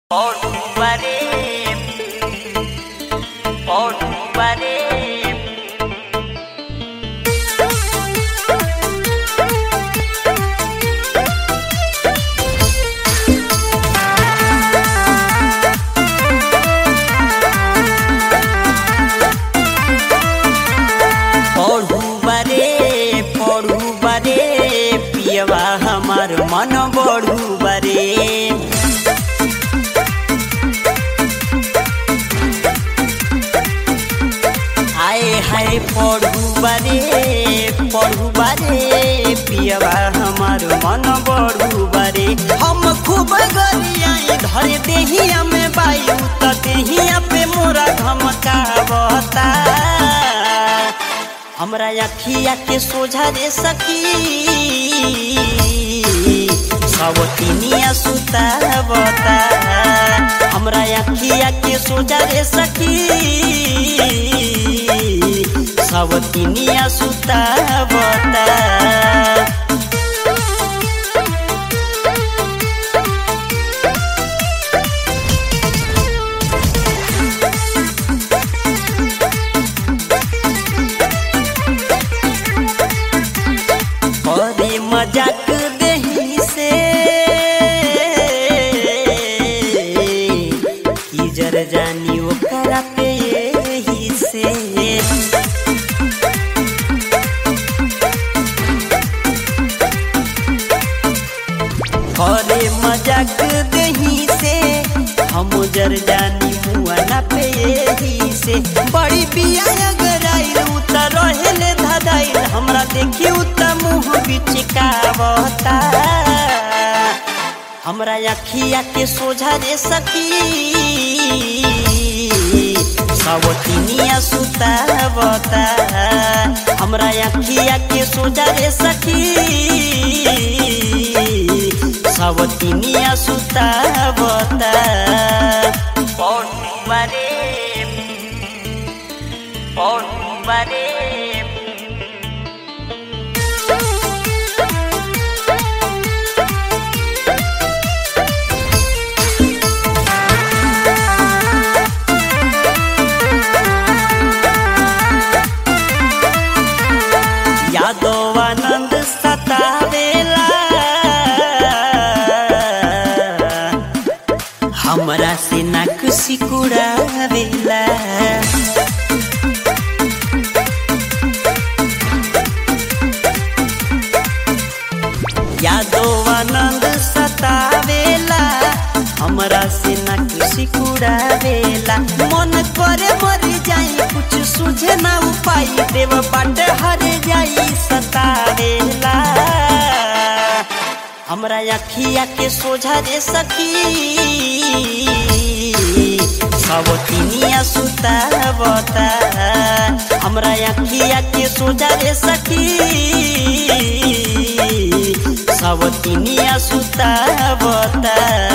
Portubaré, Portubaré. पढ़ुबारे पढ़ुबारे पियवा हमार मन बढ़ुबारे आए हाय पढ़ुबारे पढ़ुबारे पियवा हमार मन बढ़ुबारे हम खूब गरियाई धरे देहिया में बायु त देहिया पे मोरा धमकावता हमरा अखिया के सोझा रे सखी सवतिनिया सुतावता हमरा अखिया के सोझा रे सखी सवतिनिया सुतावता अरे मजाक देही से की जर जानी ओकरा पे यही से अरे मजाक देही से हम जर जानी मुआना पे यही से बड़ी बिया अगर आइल उतर रहेले धदाइल हमरा देखी उत मुँह बिचकावता हमरा अखिया के सोझा रे सखी सवतिनिया सुतावता हमरा अखिया के सोझा रे सखी सवतिनिया सुतावता पौनुबारे पौनुबारे यादव आनंद सतावेला हमरा से नाक सिकुड़ावेला यादव आनंद सतावेला हमरा से नाक सिकुड़ावेला मन करे मर जाई कुछ सुझे ना उपाय देव बाट हर जाई सतावेला हमरा अखिया के सोझा रे सखी सवतिनिया सुतावता हमरा अखिया के सोझा रे सखी सवतिनिया सुतावता